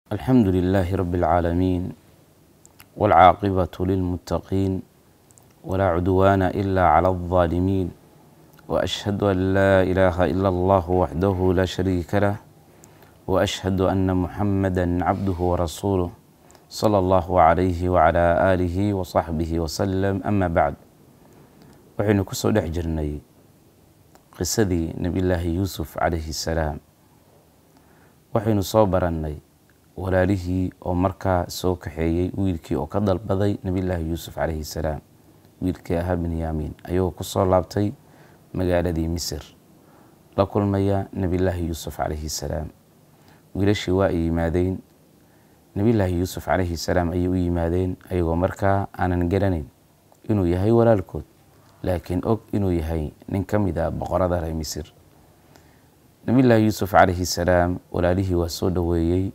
الحمد لله رب العالمين والعاقبة للمتقين ولا عدوان إلا على الظالمين وأشهد أن لا إله إلا الله وحده لا شريك له وأشهد أن محمدا عبده ورسوله صلى الله عليه وعلى آله وصحبه وسلم أما بعد waxaynu ku soo dhex jirnay qisadii nebillaahi yuusuf calayhi salaam waxaynu soo barannay walaalihii oo markaa soo kaxeeyey wiilkii oo ka dalbaday nebillaahi yuusuf calayhi salaam wiilkii ahaa binyaamiin ayagoo ku soo laabtay magaaladii misir la kulmaya nebillaahi yuusuf calayhi salaam wiilashii waa ay yimaadeen nebillaahi yuusuf calayhi salaam ayay u yimaadeen ayagoo markaa aanan garanayn inuu yahay walaalkood laakiin og inuu yahay nin ka mid a boqorada reer misir nebillaahi yuusuf calayhi salaam walaalihii waa soo dhoweeyey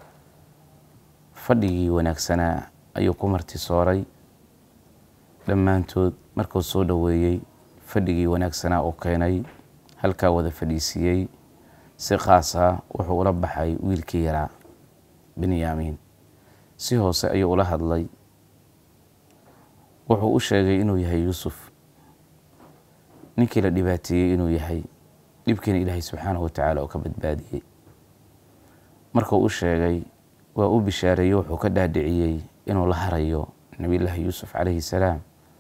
fadhigii wanaagsanaa ayuu ku martisooray dhammaantood markuu soo dhoweeyey fadhigii wanaagsanaa uu keenay halkaa wada fadhiisiiyey si khaas ah wuxuu ula baxay wiilkii yaraa benyaamiin si hoose ayuu ula hadlay wuxuu u sheegay inuu yahay yuusuf ninkii la dhibaateeyey inuu yahay dhibkiina ilaahay subxaanahu watacaala oo ka badbaadiyey markuu u sheegay waa u bishaareeyey wuxuu ka dhaadhiciyey inuu la harayo nebillaahi yuusuf calayhi salaam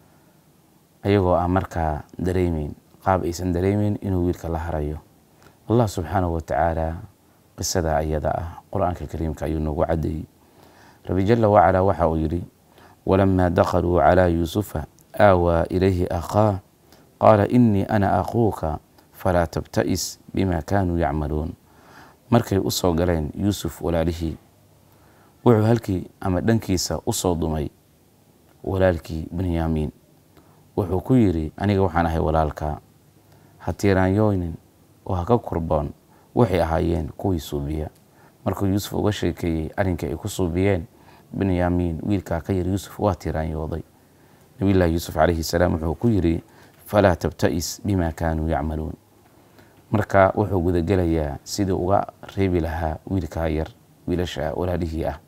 ayagoo aan markaa dareemeyn qaab aysan dareemeyn inuu wiilka la harayo allah subxaanahu watacaala qisada ayada ah qur-aanka kariimka ayuu noogu caddeeyey rabi jala wacalaa waxa uu yidhi walamaa dakhaluu calaa yuusufa aawaa ilayhi akhaa qaala inii ana aquuka falaa tabta'is bima kaanuu yacmaluun markay u soo galeen yuusuf walaalihii wuxuu halkii ama dhankiisa u soo dumay walaalkii benyaamiin wuxuu ku yidhi aniga waxaan ahay walaalka ha tiiraanyoonin oo ha ka kurboon waxay ahaayeen kuwii suubiya markuu yuusuf uga sheekeeyey arrinkii ay ku suubiyeen benyaamiin wiilkaa ka yar yuusuf waa tiiraanyooday nabiyullaahi yuusuf calayhi salaam wuxuu ku yidhi falaa tabta'is bima kaanuu yacmaluun marka wuxuu gudagelayaa sidii uga reebi lahaa wiilkaa yar wiilasha walaalihii ah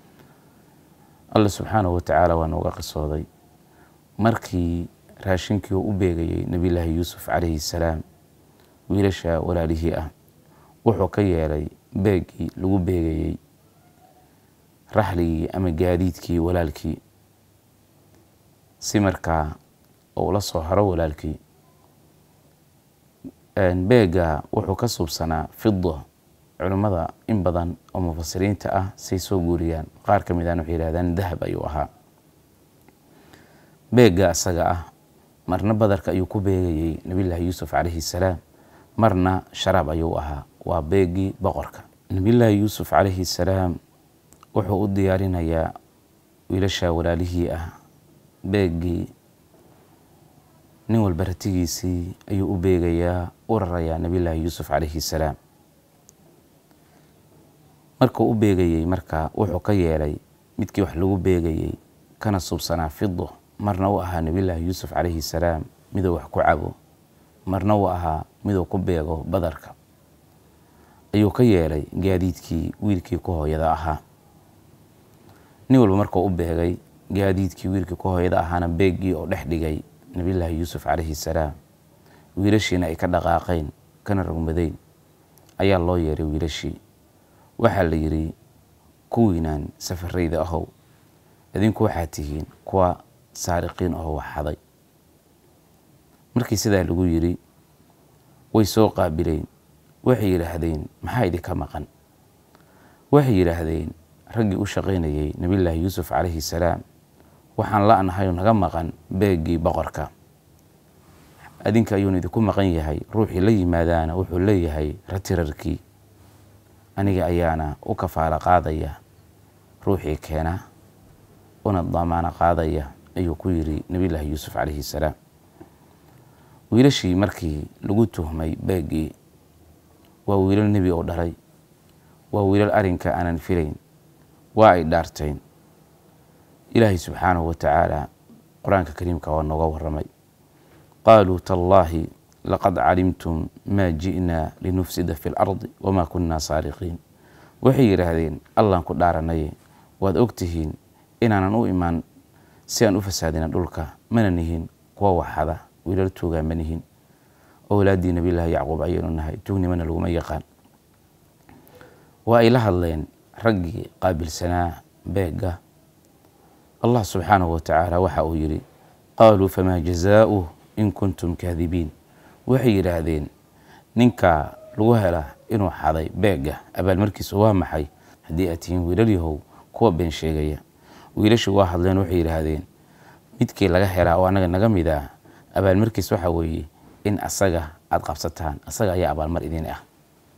alla subxaanahu watacaala waa nooga qisooday markii raashinkii uu u beegayey nebillaahi yuusuf calayhi salaam wiilasha walaalihii ah wuxuu ka yeelay beeggii lagu beegayey raxligii ama gaadiidkii walaalkii si markaa uu la soo haro walaalkii beegga wuxuu ka suubsanaa fido culimmada in badan oo mufasiriinta ah say soo guuriyaan qaar ka mid aan waxay yihahdaan dahab ayuu ahaa beegga isaga ah marna badarka ayuu ku beegayey nebillaahi yuusuf calayhi salaam marna sharaab ayuu ahaa waa beeggii boqorka nebillaahi yuusuf calayhi salaam wuxuu u diyaarinayaa wiilasha walaalihii ah beeggii nin walba ratigiisii ayuu u beegayaa u rarayaa nebillaahi yuusuf calayhi salaam markuu u beegayey marka wuxuu ka yeelay midkii wax lagu beegayey kana subsanaa fido marna uu ahaa nebillaahi yuusuf calayhi salaam miduu wax ku cabo marna uu ahaa miduu ku beego badarka ayuu ka yeelay gaadiidkii wiilkii ku hooyada ahaa nin walba markuu u beegay gaadiidkii wiilkii ku hooyada ahaana beeggii oo dhex dhigay nebillaahi yuusuf calayhi salaam wiilashiina ay ka dhaqaaqeen kana rogmadeyn ayaa loo yeeray wiilashii waxaa la yidhi kuwiinaan safarayda ahow idinku waxaad tihiin kuwa saariqiin ahoo waxxaday markii sidaa lagu yidhi way soo qaabileen waxay yidhaahdeen maxaa idinka maqan waxay yidhaahdeen raggii u shaqaynayey nebillaahi yuusuf calayhi salaam waxaan la-nahay naga maqan beeggii boqorka adinka ayuuna idinku maqan yahay ruuxii la yimaadaana wuxuu leeyahay ratirarkii aniga ayaana u kafaalo qaadaya ruuxii keena una damaano qaadaya ayuu ku yidhi nebillaahi yuusuf calayhi salaam wiilashii markii lagu tuhmay beeggii waa wiilal nebi oo dhalay waa wiilal arrinka aanan filayn waa ay dhaarteen ilaahay subxaanahu watacaala qur-aanka kariimka waa nooga waramay qaaluu tallaahi laqad calimtum maa ji'naa linufsida fi lardi wamaa kunaa saariqiin waxay yidhaahdeen allaan ku dhaaranaye waad ogtihiin inaanan u imaan si aan u fasaadina dhulka mana nihin kuwa waxada wiilal tuugaa ma nihin owlaaddii nabiyllaahi yacquub ayaynu nahay tuugnimana laguma yaqaan waa ay la hadleen raggii qaabilsanaa beegga allah subxaanahu watacaala waxa uu yidhi qaaluu famaa jazaauh in kuntum kaadibiin waxay yidhaahdeen ninka lagu hela inuu xaday beegga abaalmarkiisu waa maxay haddii aad tihiin wiilal yahow kuwa been sheegaya wiilashii waa hadleen waxay yidhaahdeen midkii laga helaa oo annaga naga mid ah abaalmarkiis waxa weeye in asaga aada qabsataan asaga ayaa abaalmar idin ah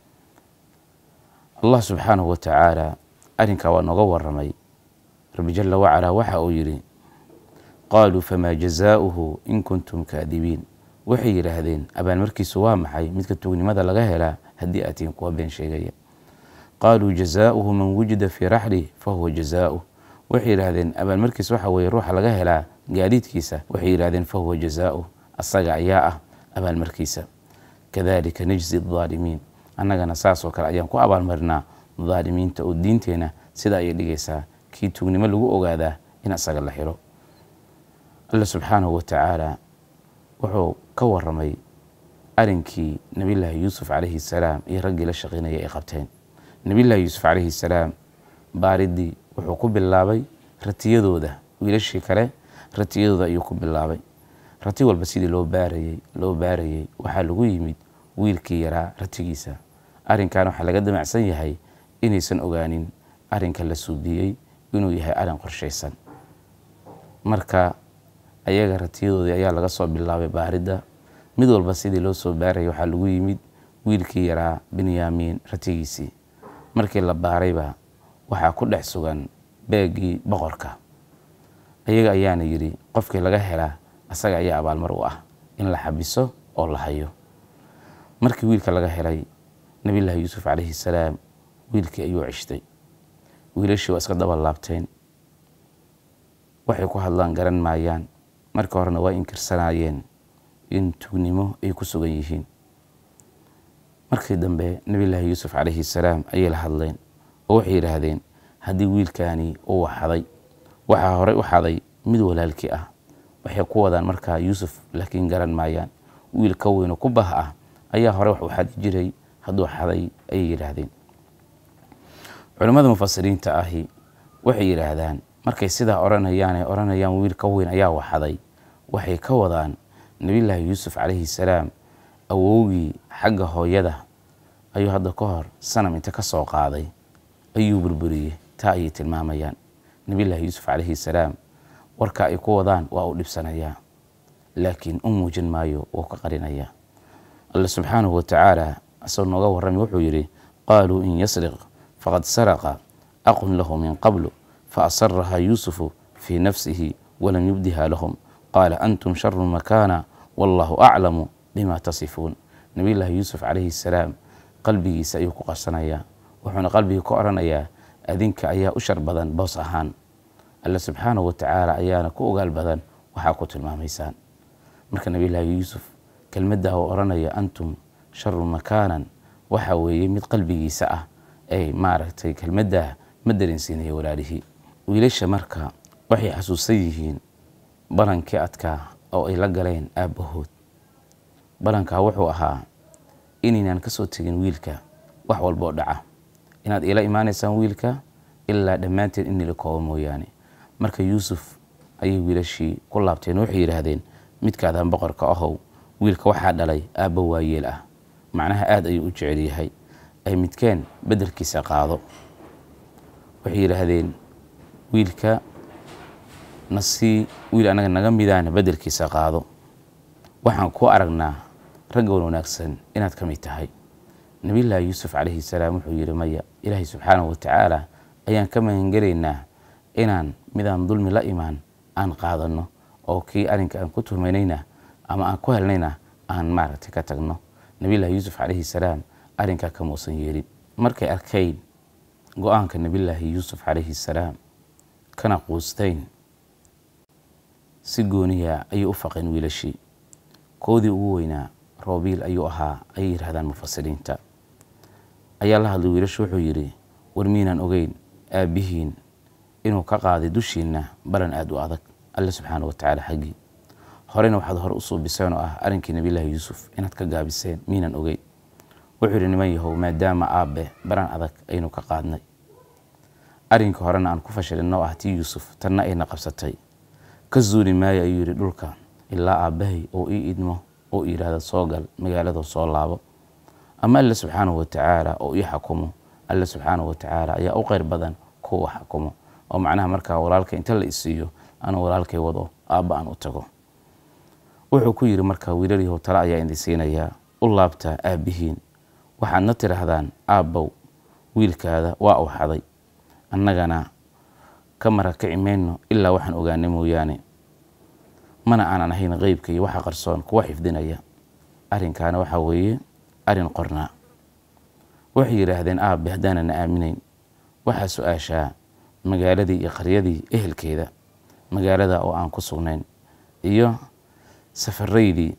allah subxaanahu watacaala arrinkaa waa nooga waramay rabbi jala wacalaa waxa uu yidhi qaaluu famaa jazaauhu in kuntum kaadibiin waxay yidhaahdeen abaalmarkiisu waa maxay midka tuugnimada laga helaa haddii aad tihiin kuwa been sheegaya qaaluu jazaauhu man wujida fii raxlih fahuwa jazaauh waxay yidhaahdeen abaalmarkiis waxa weeye ruuxa laga helaa gaadiidkiisa waxay yidhahdeen fahuwa jazaauh asaga ayaa ah abaalmarkiisa kadalika najzi adaalimiin annagana saasoo kale ayaan ku abaalmarinaa daalimiinta oo diinteenna sida ayay dhigaysaa kii tuugnimo lagu ogaadaa in asaga la xiro alla subxaanahu watacaala wuxuu ka waramay arinkii nabiyllaahi yuusuf calayhi salaam iyo raggii la shaqaynaya ay qabteen nabiyllaahi yuusuf calayhi salaam baaridii wuxuu ku bilaabay ratiyadooda wiilashii kale ratiyadooda ayuu ku bilaabay rati walba sidii loo baarayey loo baarayey waxaa lagu yimid wiilkii yaraa ratigiisa arrinkan waxaa laga damacsan yahay inaysan ogaanin arrinka la suudiyey inuu yahay arrin qorshaysan marka ayaga ratiyadoodii ayaa laga soo bilaabay baaridda mid walba sidii loo soo baarayay waxaa lagu yimid wiilkii yaraa benyaamiin ratigiisii markii la baarayba waxaa ku dhex sugan beeggii boqorka ayaga ayaana yidhi qofkii laga helaa asaga ayaa abaalmar u ah in la xabiso oo la hayo markii wiilka laga helay nabiyllaahi yuusuf calayhi salaam wiilkii ayuu ceshtay wiilashii waa iska daba laabteen waxay ku hadlaan garan maayaan marka horena waa inkirsanaayeen in tugnimo ay ku sugan yihiin markii dambe nabiyllaahi yuusuf calayhi salaam ayay la hadleen oo waxay yidhaahdeen haddii wiilkaani uu waxaday waxaa horey u xaday mid walaalkii ah waxay ku wadaan markaa yuusuf laakiin garan maayaan wiil ka weynoo ku bah ah ayaa hore wax u xadi jiray hadduu xaday ayay yidhaahdeen culimmada mufasiriinta ahi waxay yidhaahdaan markay sidaa odhanayaan ay odhanayaan wiil ka weyn ayaa waxaday waxay ka wadaan nabiyllaahi yuusuf calayhi salaam awowgii xagga hooyada ayuu hadda ka hor sanam inta ka soo qaaday ayuu burburiyey taa ayay tilmaamayaan nabiyllaahi yuusuf calayhi salaam warka ay ku wadaan waa uu dhibsanayaa laakiin u muujin maayo wuu ka qarinayaa alle subxaanahu watacaala asagoo nooga warramay wuxuu yidhi qaaluu in yasriq faqad saraqa aqun lahu min qablu faasarahaa yuusufu fii nafsihi walam yubdiha lahum qaala antum sharu makaana wallahu aclamu bima tasifuun nabiyllaahi yuusuf calayhi salaam qalbigiisa ayuu ku qarsanayaa wuxuuna qalbigii ka odhanayaa adinka ayaa u shar badan boos ahaan alle subxaanahu watacaala ayaana ku ogaal badan waxaa ku tilmaamaysaan marka nabiyllaahi yuusuf kelmaddaa uu odhanaya antum sharu makaanan waxa weeye mid qalbigiisa ah ay maaragtay kelmaddaa ma dareensiinaya walaalihii wiilasha marka waxay xasuusan yihiin balankii adkaa oo ay la galeen aabbahood balankaa wuxuu ahaa inaynaan ka soo tegin wiilka wax walboo dhaca inaad iila imaanaysaan wiilka ilaa dhammaanteen in nila koobo mooyaane marka yuusuf ayay wiilashii ku laabteen waxay yidhaahdeen midkaadaan boqorka ahow wiilka waxaa dhalay aabba waayeel ah macnaha aada ayuu u jecel yahay ay midkeen beddelkiisa qaado waxay yidhaahdeen wiilka nasii wiil anaga naga midaana beddelkiisa qaado waxaan ku aragnaa raggan wanaagsan inaad ka mid tahay nabiyllaahi yuusuf calayhi salaam wuxuu yidhi maya ilaahay subxaanahu watacaala ayaan ka magangelaynaa inaan midaan dulmi la imaan aan qaadanno oo kii arrinka aan ku tuhmaynayna ama aan ku helnayna aan maaragtay ka tagno nabiyllaahi yuusuf calayhi salaam arrinkaa kamuusan yeelin markay arkayn go-aanka nabiyllaahi yuusuf calayhi salaam kana quustayn si gooniya ayay u faqeen wiilashii koodii ugu weynaa roobiil ayuu ahaa ayay yidhahdaan mufasiriinta ayaa la hadlay wiilashu wuxuu yidhi war miinaan ogeyn aabbihiin inuu ka qaaday dushiinna balan aada u adag alle subxaana wa tacaala xaggii horena waxaad hore u suubiseen oo ah arrinkii nabiyllaahi yuusuf inaad ka gaabiseen miinaan ogeyn wuxuu yidhi niman yahow maadaama aabbe baran adag aynu ka qaadnay arrinkii horena aan ku fashilinno ah tii yuusuf tanna ayna qabsatay ka zuuli maayo ayuu yidhi dhulka ilaa aabbahay oo ii idmo oo yidhaahda soo gal magaalada soo laabo ama alle subxaanahu wa tacaala oo ii xakumo alle subxaanahu wa tacaala ayaa u qeyr badan kuwa xakumo oo macnaha markaa walaalka inta la isiiyo anuu walaalkay wado aabba aan u tago wuxuu ku yidhi markaa wiilalyahow tale ayaa idin siinayaa u laabtaa aabbihiin waxaadna tidhaahdaan aabbow wiilkaada waa uu xaday annagana ka marakaci mayno ilaa waxaan ogaanay mooyaane mana aanan ahayn qeybka iyo waxa qarsoon kuwa xifdinaya arrinkaana waxaa weeye arrin qornaa waxay yidhaahdeen aabbe haddaanana aaminayn waxaa su-aashaa magaaladii iyo qaryadii ehelkeeda magaalada oo aan ku sugnayn iyo safaraydii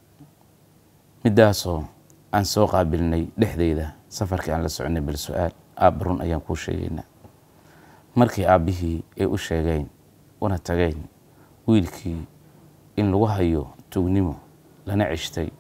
middaasoo aan soo qaabilnay dhexdeyda safarkii aan la soconay bal su-aal aabba run ayaan kuu sheegaynaa markii aabbihii ay u sheegeen una tageen wiilkii in lagu hayo tugnimo lana ceshtay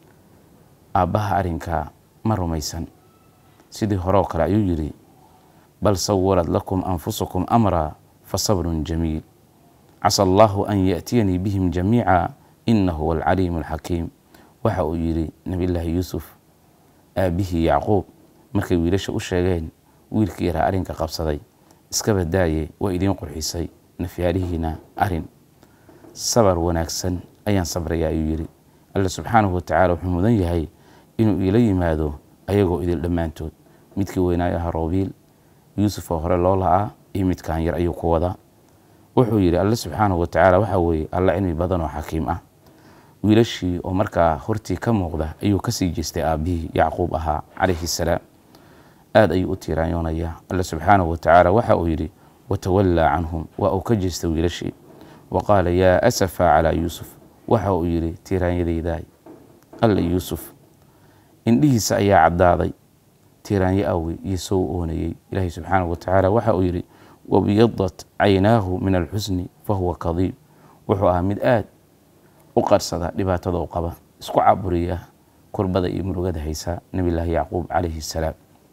aabbaha arrinkaa ma rumaysan sidii horeoo kale ayuu yidhi bal sawarad lakum anfusukum amraa fa sabrun jamiil casa allaahu an yaأtiyanii bihim jamiica inahu huwa alcaliimu alxakiim waxa uu yidhi nebillaahi yuusuf aabbihii yacquub markay wiilasha u sheegeen wiilkii yaraa arrinka qabsaday iska badaaye waa idiin qurxisay nafyaalihiina arrin sabar wanaagsan ayaan sabraya ayuu yidhi alle subxaanahu wa tacala wuxuu mudan yahay inuu iila yimaado ayagoo idil dhammaantood midkii weynaayo aha roobiil yuusuf oo hore loo la-aa iyo midkaan yar ayuu ku wadaa wuxuu yidhi alle subxaanahu wa tacaala waxaa weeye alla cilmi badan oo xakiim ah wiilashii oo markaa hortii ka muuqda ayuu kasii jeestay aabbihii yacquub ahaa calayhi salaam aada ayuu u tiiraanyoonayaa alle subxaanahu wa tacaala waxa uu yidhi watawallaa canhum waa uu ka jeestay wiilashii wa qaala yaa asafa calaa yuusuf waxa uu yidhi tiiraanyadaydaay alle yuusuf indhihiisa ayaa caddaaday tiiraanyo awi iyo soo oonayey ilaahay subxaanahu wa tacaala waxa uu yidhi wabiyadat caynaahu min alxusni fahuwa kadiib wuxuu ahaa mid aad u qarsada dhibaatada u qaba isku caburiya kurbada iyo murugada haysa nebillaahi yacquub calayhi salaam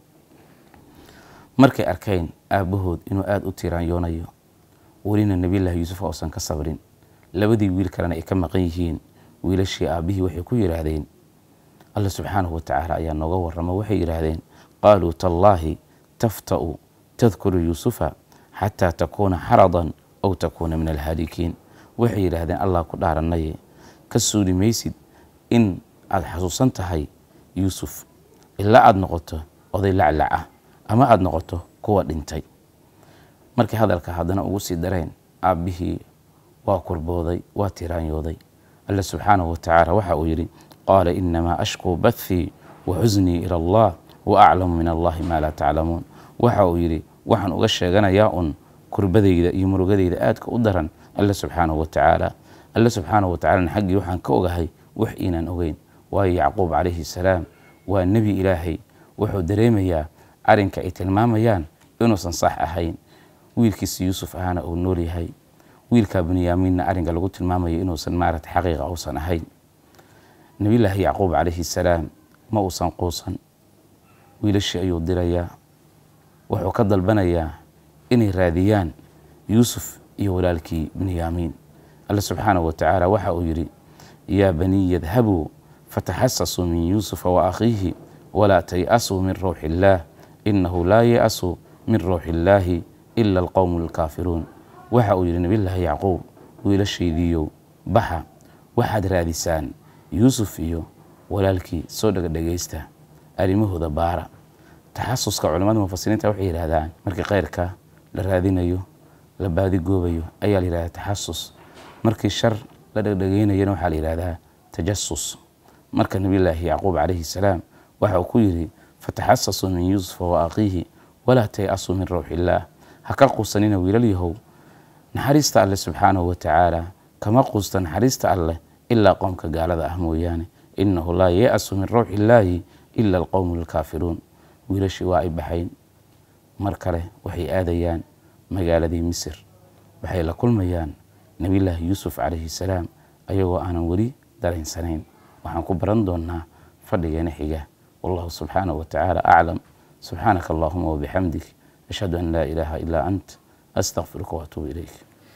markay arkeen aabbahood inuu aada u tiiraanyoonayo welina nebillaahi yuusuf uusan ka sabrin labadii wiil kalena ay ka maqan yihiin wiilashii aabbihii waxay ku yidhaahdeen alla subxaanahu wa tacaala ayaa nooga warramo waxay yidhaahdeen qaaluu tallaahi tafta'u tadkuru yuusufa xataa takuuna xaradan aw takuuna min alhaalikiin waxay yidhaahdeen allah ku dhaaranaye ka suuli maysid in aada xasuusan tahay yuusuf ilaa aada noqoto oday laclac ah ama aada noqoto kuwa dhintay markii hadalka haddana ugu sii dareen aabbihii waa kurbooday waa tiraanyooday alle subxaanahu wa tacaala waxa uu yidhi qaala inamaa ashkuu bathii wa xusnii ila allah wa aclamu min allahi maa laa taclamuun waxa uu yidhi waxaan uga sheeganayaa un kurbadayda iyo murugadayda aadka u daran alle subxaanahu wa tacaala alle subxaanahu wa tacalana xaggii waxaan ka ogahay wax inaan ogeyn waayo yacquub calayhi salaam waa nebi ilaahay wuxuu dareemayaa arrinka ay tilmaamayaan inuusan sax ahayn wiilkiisa yuusuf ahaana uu nool yahay wiilkaa bunyaamiinna arrinka lagu tilmaamayo inuusan maarata xaqiiqa uusan ahayn nebillaahi yacquub calayhi salaam ma uusan quusan wiilashii ayuu dirayaa wuxuu ka dalbanayaa inay raadiyaan yuusuf iyo walaalkii bunyaamiin alle subxaanahu wa tacaala waxa uu yidhi yaa baniy yadhabuu fataxasasuu min yuusufa wa akhiihi walaa tay'asuu min rawxi illaah inahu laa ya'su min rawxi illaahi ila alqowmu alkaafiruun waxa uu yidhi nebillaahi yacquub wiilashaydiiyow baxa waxaad raadisaan yuusuf iyo walaalkii soo dhegadhegaysta arrimahooda baara taxasuska culimmada mufasiriinta waxay yidhaahdaan markii kheyrka la raadinayo la baadigoobayo ayaa la yidhahdaa taxasus markii shar la dhegdhegaynayana waxaa la yidhahdaa tajasus marka nebillaahi yacquub calayhi salaam waxa uu ku yidhi fataxasasuu min yuusufa wa akhiihi walaa tay'asuu min rawxi illaah ha ka quusanina wiilal yahow naxariista alleh subxaanahu wa tacaala kama quusta naxariista alleh ilaa qoomka gaalada ah mooyaane inahu laa ya'su min rawxi illaahi ila alqowmu alkaafiruun wiilashii waa ay baxayn mar kale waxay aadayaan magaaladii misir waxay la kulmayaan nebillaahi yuusuf calayhi salaam ayagoo aanan weli daraynsanayn waxaan ku baran doonnaa fadhigeena xiga wallahu subxaanahu wa tacaala aclam subxaanaka allahuma wabixamdik ashhadu an laa ilaaha ilaa ant astaqfiruka waatuubu ilayk